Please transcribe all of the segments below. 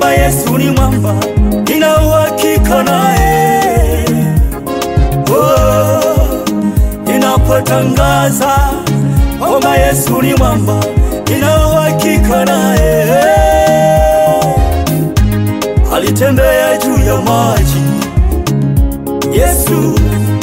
kwamba Yesu ni mwamba, nina uhakika naye. Oh, ninapotangaza kwamba Yesu ni mwamba, nina uhakika naye. Alitembea juu ya maji Yesu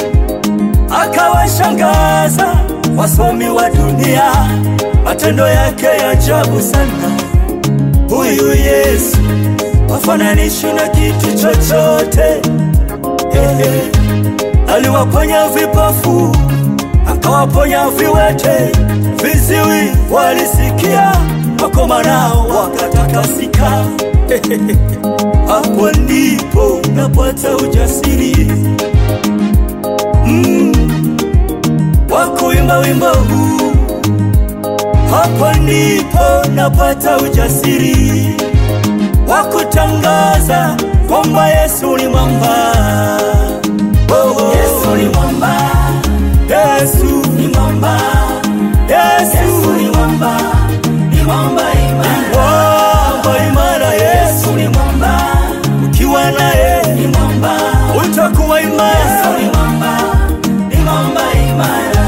akawashangaza wasomi wa dunia, matendo yake ya ajabu sana. Huyu Yesu wafananishi na kitu chochote. Ehe, aliwaponya vipofu, akawaponya viwete, viziwi walisikia, wakoma nao wakatakasika. Hapo ndipo napata ujasiri mm, wa kuimba wimbo huu. Hapo ndipo napata ujasiri wa kutangaza kwamba Yesu ni mwamba. Oh, oh. Yesu ni mwamba, Yesu ni mwamba, Yesu Yesu ni mwamba, ni mwamba imara. mwamba imara. Yesu Yesu ni mwamba, ukiwa naye ni mwamba, utakuwa Yesu imara. ni mwamba, ni mwamba imara.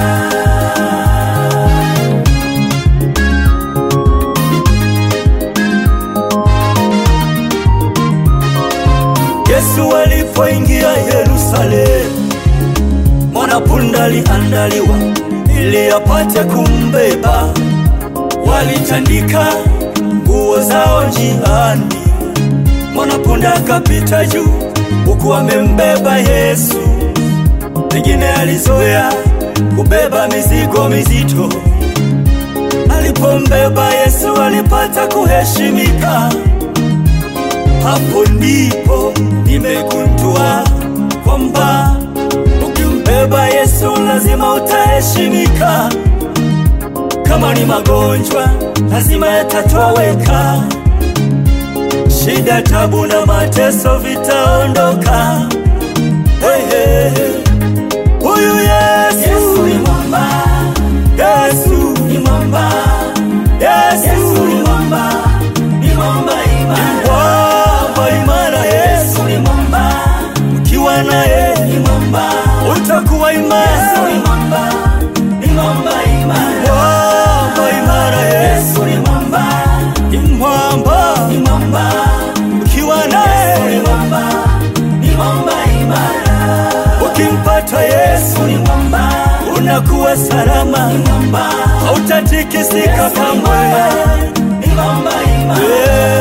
Yesu alipoingia Yerusalemu, mwanapunda aliandaliwa ili apate kumbeba. Walitandika nguo zao njiani, mwanapunda akapita juu huku amembeba Yesu. Pengine alizoea kubeba mizigo mizito. Alipombeba Yesu alipata kuheshimika. Hapo ndipo nimegundua kwamba ukimbeba Yesu lazima utaheshimika. Kama ni magonjwa lazima yatatoweka, shida, tabu na mateso vitaondoka. Hey, hey, hey. Huyu Yesu, Yesu ni mwamba, Yesu, ni mwamba, Yesu Yesu, ni mwamba, ni mwamba imara. mwamba imara. Yesu, Yesu ni mwamba, ukiwa naye ni mwamba, utakuwa Yesu imara. ni mwamba, ni mwamba imara. Mwamba imara. Yesu Yesu ni mwamba, ni mwamba, ni mwamba, ukiwa Yesu ni naye mwamba, ni mwamba imara. ukimpata Yesu Yesu ni mwamba, unakuwa salama, ni mwamba, hautatikisika Yesu ni kamwe. mwamba, ni mwamba imara. Yeah.